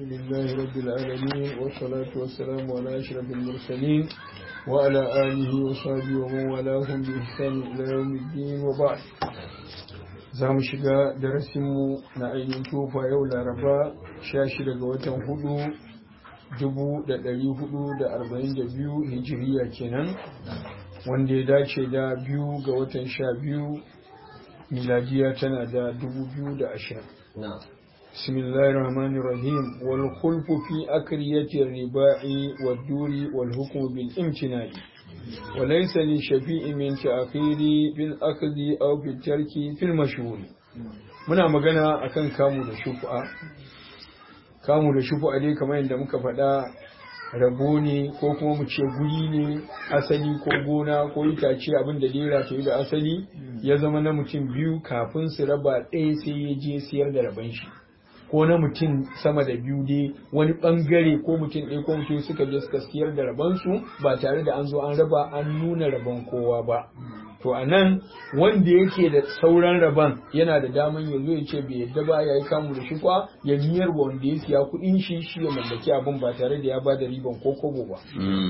لله رب العالمين والصلاة والسلام على أشرف المرسلين وعلى آله وصحبه ومن والاهم بإحسان إلى يوم الدين وبعد za mu shiga darasinmu na ainihin tufa yau laraba sha shida ga watan hudu dubu da ɗari hudu da arba'in da biyu hijiriya kenan wanda ya dace da biyu ga watan sha biyu miladiya tana da dubu biyu da ashirin بسم الله الرحمن الرحيم والخلف في أكرية الرباع والدور والحكم بالامتناع وليس للشفيء من تأخير بالأخذ أو بالترك في المشهور muna magana akan kamu da shufa kamu da shufa dai kamar yadda muka faɗa rabo ne ko kuma mu ce guri ne asali ko gona ko itace abin da dai ta da asali ya zama na mutum biyu kafin su raba ɗaya sai ya je siyar da raban shi ko na mutum sama da biyu dai wani bangare ko mutum ɗaya ko mutum suka je suka siyar da rabansu ba tare da an zo an raba an nuna rabon kowa ba to a nan wanda yake da sauran rabon yana da daman ya zo ya ce bai yadda ba ya yi kamu da shukwa ya miyar wanda ya siya kuɗin shi shi ya mallaki abin ba tare da ya ba da riban ko kobo ba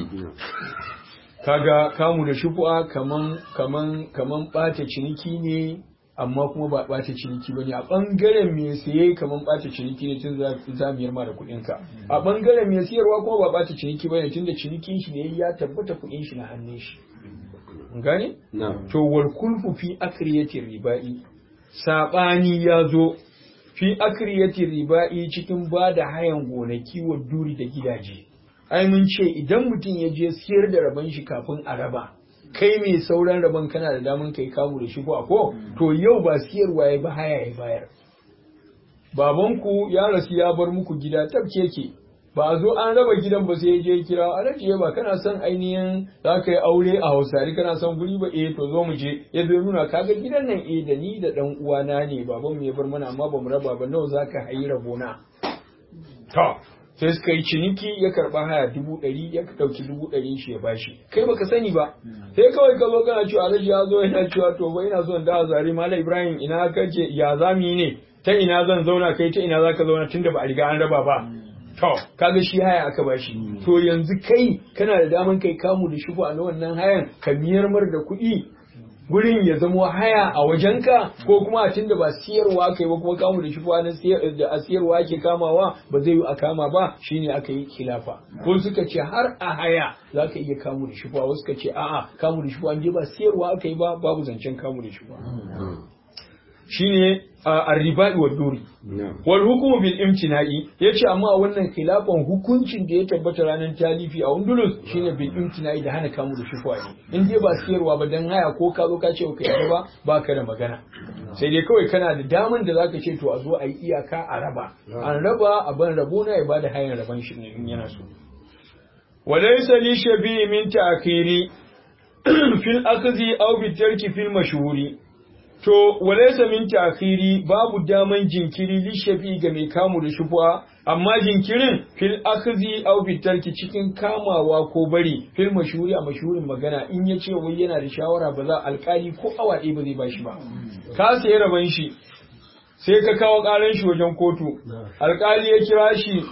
kaga kamu da shukwa kaman kaman kaman ɓata ciniki ne amma kuma ba ɓata ciniki ba ne a ɓangaren mai siye kamar ɓata ciniki ne tun za mu yarma da kuɗinka a ɓangaren mai siyarwa kuma ba ɓata ciniki ba ne tun da cinikin shi ne ya tabbata kuɗin shi na hannun shi gane to wal kulfu fi akriyatir riba'i sabani ya zo fi akriyatir riba'i cikin ba da hayan gonaki wa duri da gidaje ai mun ce idan mutum ya je siyar da rabon shi kafin a raba kai mai sauran rabon kana da daman kai kamu da shi ko ko to yau ba siyarwa ya ba haya ya bayar babanku ya rasu ya bar muku gida tabke ke ba a zo an raba gidan ba sai ya je kira alhaji ba kana son ainihin za ka yi aure a hausari kana son guri ba eh to zo mu je ya zo nuna kaga gidan nan eh da ni da dan uwana ne baban mu ya bar mana amma ba mu raba ba nawa za ka hayi rabona to sai suka yi ciniki ya karba haya dubu ɗari ya ɗauki dubu ɗari shi ya bashi kai baka sani ba sai kawai ka zo kana cewa alhaji ya zo yana cewa to ba ina son da zari mala ibrahim ina kace ya zami ne ta ina zan zauna kai ta ina zaka zauna tunda ba a riga an raba ba to kaga shi haya aka bashi to yanzu kai kana da daman kai kamu da shi a wannan hayan ka miyar mar da kuɗi gurin ya zamo haya a wajenka ko kuma a tunda ba siyarwa kai ba kuma kamu da shi na da a siyarwa ake kamawa ba zai yi a kama ba shine aka yi khilafa ko suka ce har a haya za ka iya kamu da shi wasu suka ce a'a kamu da shi an je ba siyarwa aka yi ba babu zancen kamu da shi shine arriba'i wa duri wal hukumu bil imtina'i yace amma a wannan khilafan hukuncin da ya tabbata ranar talifi a Undulus shine bil imtina'i da hana kamu da shufuwa ne in dai ba siyarwa ba dan haya ko ka zo ka ce ka yi ba ba ka da magana sai dai kawai kana da daman da zaka ce to a zo a yi iyaka a raba an raba a ban rabo na ya bada hayan raban shi ne in yana so walaysa li shabi min ta'khiri fil akhdhi aw bi tarki fil mashhuri To, walaisa min ta'khiri babu daman jinkiri lishafi ga mai kamu da shufuwa, amma jinkirin fil akhzi aw fil tarki cikin kamawa ko bari fil mashhuri a mashhurin magana in ya ce wai yana da shawara ba za alkali ko awa ɗaya ba zai bashi ba. Ka sayi raban shi, sai ka kawo ƙaran shi wajen kotu, alkali ya kira shi,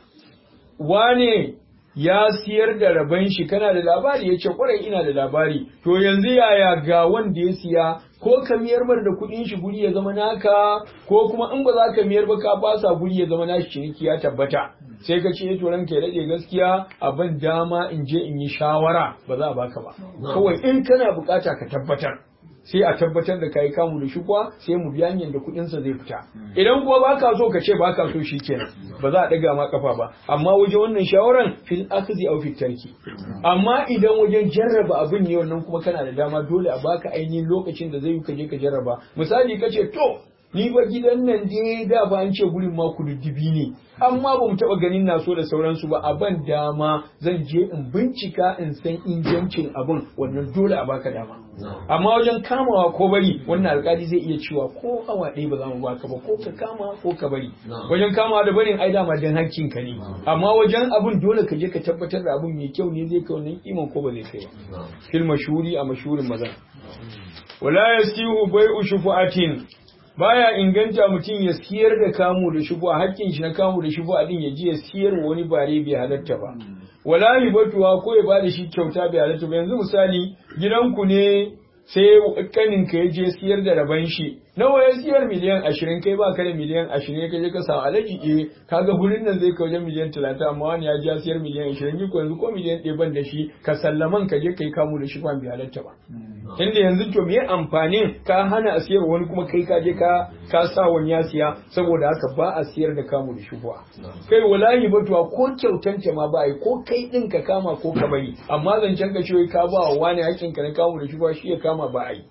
wane ya siyar da raban shi kana da labari ya ce kwarai ina da labari to yanzu yaya ga wanda ya siya ko ka miyar mar da kuɗin shi guri ya zama naka ko kuma in ba za ka miyar ba ka fasa guri ya zama nashi ciniki ya tabbata sai ka ce to ranka ya rage gaskiya abin dama in je in yi shawara ba za a baka ba kawai in kana bukata ka tabbatar sai a tabbatar da kai kamu da shukwa sai mu biya hanyar da kuɗin sa zai fita idan kuwa baka so ka ce baka so shikenan ba za a daga ma kafa ba amma wajen wannan shawaran fil akhzi aw fil tarki amma idan wajen jarraba abin ne wannan kuma kana da dama dole a baka ainihin lokacin da zai yi ka je ka jarraba misali ka ce to ni ba gidan nan dai da ba an ce gurin ma kududdufi ne amma ba mu taba ganin na so da sauransu ba a ban dama zan je in bincika in san ingancin abin wannan dole a baka dama amma wajen kamawa ko bari wannan alkali zai iya cewa ko awa ɗaya ba za mu baka ba ko ka kama ko ka bari wajen kamawa da barin ai dama dan hakkin ka ne amma wajen abin dole ka je ka tabbatar da abin mai kyau ne zai kai wannan kiman ko ba zai kai ba fil mashhuri a mashhurin maza wala yasihu bai'u shufu'atin baya inganta mutum ya siyar da kamu da shubu a hakkin shi na kamu da shubu a din ya je ya siyar wa wani bare bai halatta ba wala hibatuwa ko ya bada shi kyauta bai halatta ba yanzu misali gidanku ne sai kanin ka ya je siyar da raban shi nawa ya siyar miliyan ashirin kai ba ka da miliyan ashirin ka je ka samu alaji eh kaga gurin nan zai kai wajen miliyan talatin amma wani ya ja siyar miliyan ashirin ni ko yanzu ko miliyan ɗaya ban da shi ka sallaman ka je kai kamu da shi ba bai halatta ba tunda yanzu to me amfanin ka hana a siyar wani kuma kai ka je ka ka sa wani ya siya saboda haka ba a siyar da kamu da shi kai wallahi batuwa ko kyautanta ma ba yi ko kai din ka kama ko ka bari amma zancen ka ce ka ba wa wani hakkin ka na kamu da shi shi ya kama ba a yi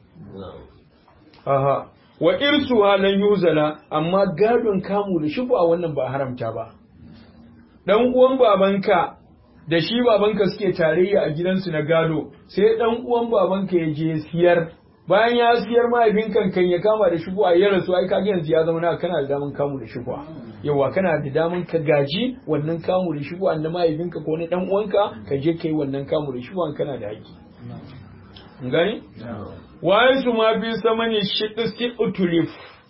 aha wa irsu halan yuzala amma gadon kamu da shubu a wannan ba haramta ba dan uwan babanka da shi babanka suke tarayya a gidansu na gado sai dan uwan babanka ya je siyar bayan ya siyar mahaifinka kan ya kama da shubu a ya rasu ai kaga yanzu ya zama na kana da daman kamu da shubu yawa kana da daman ka gaji wannan kamu da shubu na mahaifinka ko na dan uwanka ka je kai wannan kamu da shubu kana da haƙƙi gani وحيث ما في ثمن الشقس اختلف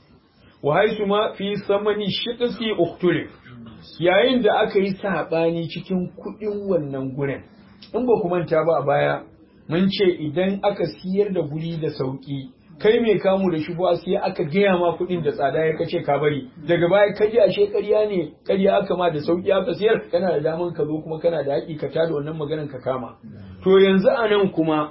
وحيث ما في ثمن الشقس اختلف yayin da aka yi saɓani cikin kuɗin wannan gurin in ba ku manta ba a baya mun ce idan aka siyar da guri da sauƙi kai mai kamu da shubuwa sai aka gaya ma kuɗin da tsada ya kace ka bari daga baya ka ji ashe ƙarya ne ƙarya aka ma da sauƙi aka siyar kana da daman ka zo kuma kana da haƙi ka tada wannan maganan ka kama to yanzu a nan kuma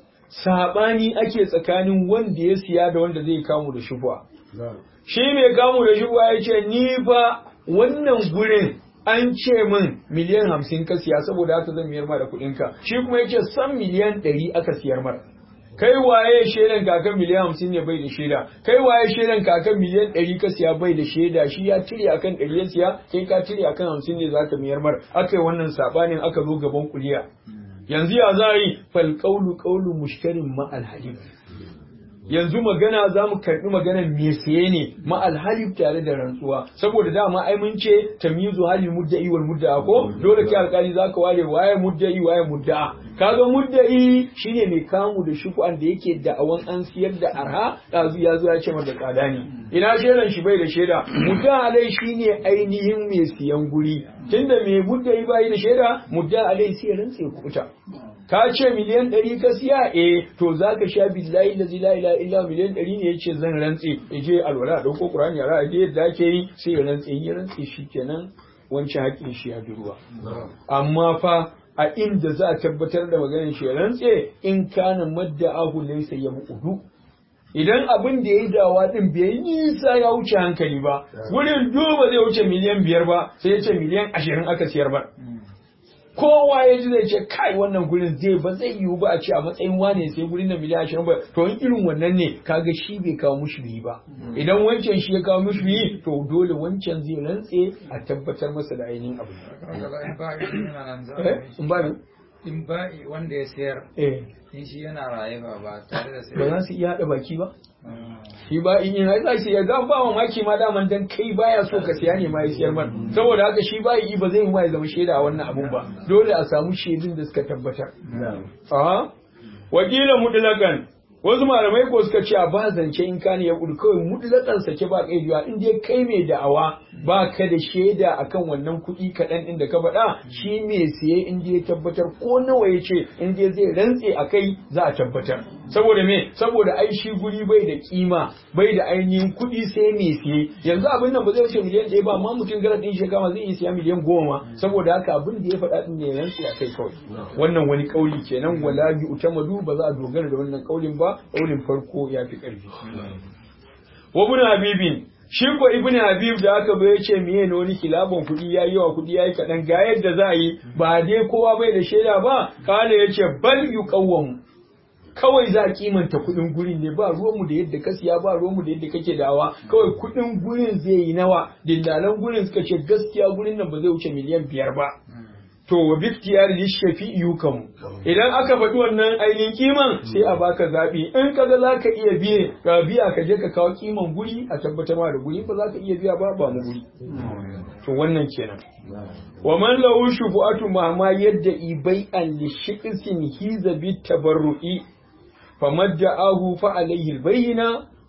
saɓani ake tsakanin wanda ya siya da wanda zai kamu da shubuwa. Shi mai kamu da shubuwa ya ce, Ni fa wannan gurin an ce min miliyan hamsin ka siya saboda haka zan miyar ma da kuɗinka. Shi kuma ya ce san miliyan ɗari aka siyar mara. Kai waye shaidan kakan miliyan hamsin ne bai da shaida, kai waye shaidan kakan miliyan ɗari ka siya bai da shaida, shi ya cire akan ɗari ya siya, kai ka cire akan hamsin ne za ka miyar mar. Aka yi wannan saɓanin aka zo gaban kuliya. yanzu ya za yi falƙaulu ƙaulu mushtarin ma'al halif yanzu magana za mu karɓi maganar me saye ne ma'al halif tare da rantsuwa saboda dama ai mun ce tamyizu halil mudda'i wal mudda'a ko dole kai alƙali zaka ware waye mudda'i waye mudda'a kaga mudda'i shine mai kamu da shuku'an da yake da'awan an siyar da arha ɗazu ya zo ya ce mata tsada ne ina shaidan shi bai da shaida mudda alai shine ainihin mai siyan guri tunda mai mudda'i bai da shaida mudda alai sai rantse kuta ka ce miliyan ɗari ka siya eh to za ka sha billahi da zila ila illa miliyan ɗari ne ya ce zan rantse ya je alwala a ɗauko ƙur'ani a ra'ayi yadda ake yi sai ya rantse ya rantse shi kenan wancan haƙƙin shi ya bi ruwa amma fa a inda za a tabbatar da maganar shi ya rantse in kana madda ahu laysa ya bu'udu idan abin da ya yi dawa din bai yi nisa ya wuce hankali ba wurin duba zai wuce miliyan biyar ba sai ya ce miliyan ashirin aka siyar ba kowa ya ji zai ce kai wannan gurin zai ba zai yiwu ba a ce a matsayin wane sai gurin da miliyan ashirin ba to in irin wannan ne kaga shi bai kawo mushi biyi ba idan wancan shi ya kawo mushi biyi to dole wancan zai rantse a tabbatar masa da ainihin abu in ba in ba'i wanda ya sayar eh in shi yana raye ba ba tare da ba sayar za su iya haɗa baki ba shi ba in yin za su iya ga ba mamaki ma daman dan kai baya so ka siya ne ma ya siyar man saboda haka shi ba yi ba zai yi ma ya zama shaida a wannan abun ba dole a samu shaidun da suka tabbatar aha wakila mudlakan wasu malamai ko suka ce a ba zance in kane ya kudu kawai mutlakan sake ba kai biya in dai kai mai da'awa ba ka da shaida akan wannan kuɗi kaɗan ɗin da ka faɗa shi mai siye in dai ya tabbatar ko nawa ya ce in dai zai rantse a kai za a tabbatar saboda me saboda ai shi guri bai da kima bai da ainihin kuɗi sai mai siye yanzu abin nan ba zai wuce miliyan ɗaya ba amma mutum gara ɗin shi kama zai iya siya miliyan goma saboda haka abin da ya faɗa ɗin ne ya rantse a kai kawai wannan wani ƙauli kenan wala bi utamadu ba za a dogara da wannan ƙaulin ba ƙaulin farko ya fi ƙarfi wa ibn habibin shi ko ibn habib da aka bai ce miye ne wani kilabon kuɗi ya yi wa kuɗi ya yi kaɗan ga yadda za a yi ba dai kowa bai da shaida ba kala ya ce bal yu kawai za a kimanta kuɗin gurin ne ba ruwanmu da yadda ka siya ba ruwanmu da yadda kake dawa kawai kuɗin gurin zai yi nawa dillalan gurin suka ce gaskiya gurin nan ba zai wuce miliyan biyar ba to wa biktiyar lishafi yukan idan aka faɗi wannan ainihin kiman sai a baka zaɓi in kaga za ka iya biye ka biya ka je ka kawo kiman guri a tabbatar ma da guri ba za ka iya biya ba ba mu guri to wannan kenan wa man lahu shubu'atu ma ma yadda ibai an li shiqsin hiza bit tabarru'i famadda'ahu fa alayhi albayna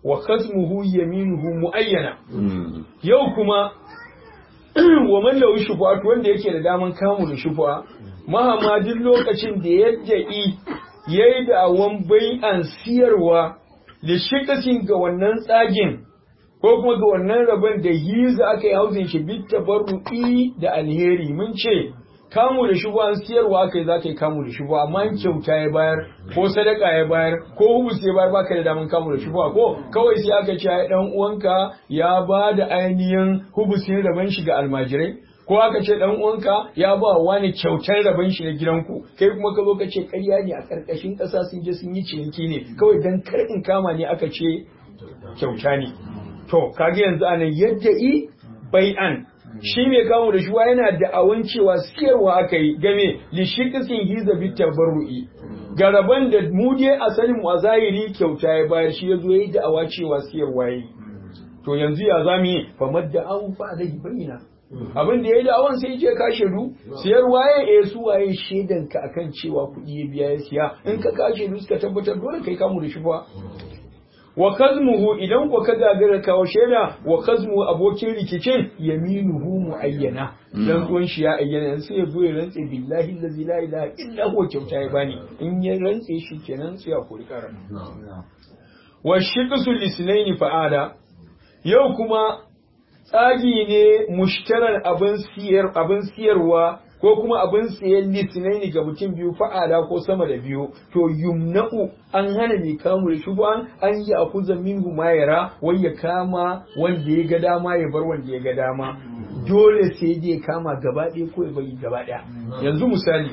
wa khasmuhu yaminuhu muayyana yau kuma wa man lahu shubuhat wanda yake da daman kamu da shubuha mahama duk lokacin da yadda i yayi da awan bai'an siyarwa da shikasin ga wannan tsagin ko kuma ga wannan rabon da hiza aka yi hausin shi bit tabarru'i da alheri mun ce kamu da shubu an siyarwa aka yi za ka yi kamu da shubu amma in kyauta ya bayar ko sadaka ya bayar ko hubus ya bayar baka da daman kamu da shubu ko kawai sai aka ce ai dan uwanka ya ba da ainihin hubusin rabon shi ga almajirai ko aka ce dan uwanka ya ba wani kyautar rabon shi na gidanku kai kuma ka zo ka ce ƙarya ne a ƙarƙashin ƙasa sun je sun yi ciniki ne kawai dan kar in kama ne aka ce kyauta ne to kage yanzu anan yadda i bai'an shi mai kawo da shuwa yana da awon cewa siyarwa aka yi game li shiqisin hiza bit tabarru'i garaban da mu je asalin mu a zahiri kyauta ya bayar shi yazo yayi da awa cewa siyarwa yi to yanzu ya zamu yi fa madda an fa da bayyana abin da ya da awon sai je ka shiru siyarwa ya eh su waye shedan ka akan cewa kuɗi ya biya ya siya in ka ka shiru suka tabbatar dole kai kamu da shuwa wa kazmuhu idan ko ka gagara kawo shaida wa kazmu abokin rikicin yaminuhu muayyana dan tuwon shi ya ayyana sai ya zo ya rantse billahi allazi la ilaha illa huwa kyauta ya bani in ya rantse shi kenan sai ya kori karan wa shiqsu lisnaini fa'ada yau kuma tsagi ne mushtarar abin siyar abin siyarwa ko kuma abin siyan litinaini ga mutum biyu fa'ada ko sama da biyu to yumna'u an hana mai kamu da shubuhan an yi akuza minhu ma yara wai ya kama wanda ya ga dama ya bar wanda ya ga dama dole sai dai ya kama gaba ɗaya ko ya bari gaba ɗaya yanzu misali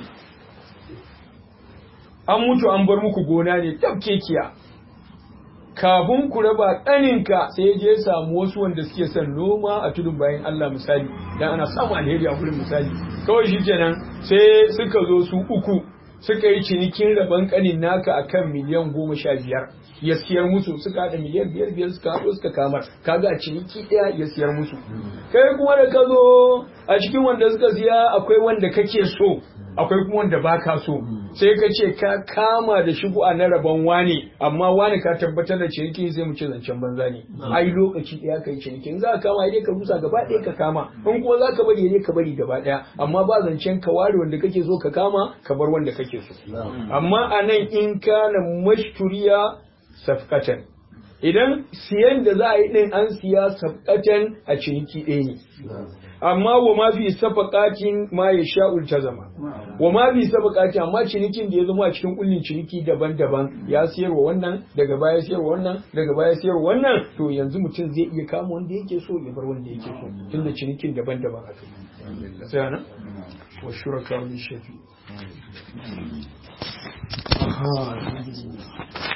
an mutu an bar muku gona ne kekiya kafin ku raba ɗaninka sai ya je ya samu wasu wanda suke son noma a tudun bayan Allah misali dan ana samu alheri a gurin misali kawai shi kenan sai suka zo su uku suka yi cinikin rabon kanin naka akan miliyan goma sha biyar ya siyar musu suka haɗa miliyan biyar biyar suka haɗo suka kamar kaga a ciniki ɗaya ya siyar musu kai kuma da ka zo a cikin wanda suka siya akwai wanda kake so akwai kuma wanda baka so sai ka ce ka kama da shigo na rabon wane amma wane ka tabbatar da ciniki sai mu ce zancen banza ne ai lokaci ɗaya kai ciniki in za ka kama dai ka rusa gaba ɗaya ka kama in kuma za ka bari dai ka bari gaba ɗaya amma ba zancen ka ware wanda kake so ka kama ka bar wanda kake so amma a nan in kana mashturiya safkatan idan siyan da za a yi din an siya safkatan a ciniki ɗaya ne amma wa ma fi safaqatin ma ya sha'ul ta zama wa ma fi safaqati amma cinikin da ya zama a cikin kullin ciniki daban-daban ya siyarwa wannan daga baya siyarwa wannan daga baya siyarwa wannan to yanzu mutum zai iya kama wanda yake so ya bar wanda yake so tunda cinikin daban-daban aka yi sai ana wa shuraka min shafi aha